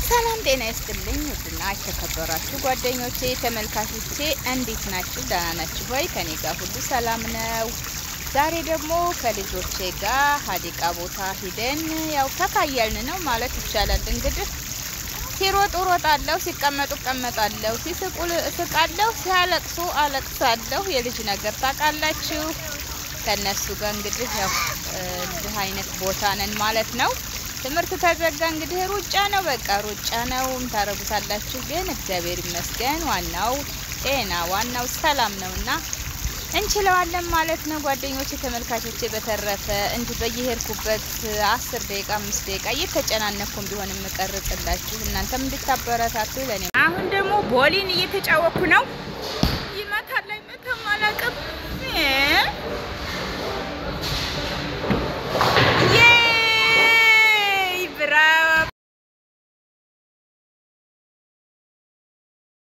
ሰላም ጤና ይስጥልኝ። ውድና የተከበራችሁ ጓደኞቼ ተመልካቾቼ እንዴት ናችሁ? ደህና ናችሁ ወይ? ከኔ ጋር ሁሉ ሰላም ነው። ዛሬ ደግሞ ከልጆቼ ጋር ሀዲቃ ቦታ ሂደን ያው ተካያልን ነው ማለት ይቻላል። እንግዲህ ሲሮጡ ሮጣለሁ፣ ሲቀመጡ እቀመጣለሁ፣ ሲስቁ እስቃለሁ፣ ሲያለቅሱ አለቅሳለሁ። የልጅ ነገር ታውቃላችሁ። ከነሱ ጋር እንግዲህ ያው እንዲህ አይነት ቦታ ነን ማለት ነው። ትምህርት ተዘጋ እንግዲህ ሩጫ ነው፣ በቃ ሩጫ ነው። ታረጉታላችሁ። ግን እግዚአብሔር ይመስገን ዋናው ጤና ዋናው ሰላም ነውና እንችለዋለን ማለት ነው። ጓደኞቼ ተመልካቾቼ፣ በተረፈ እንዲህ በየሄድኩበት አስር ደቂቃ አምስት ደቂቃ እየተጨናነኩም ቢሆን የምቀርጽላችሁ እናንተም እንድታበረታቱ ለኔ። አሁን ደግሞ ቦሊን እየተጫወኩ ነው። ይመታል አይመታም አላውቅም።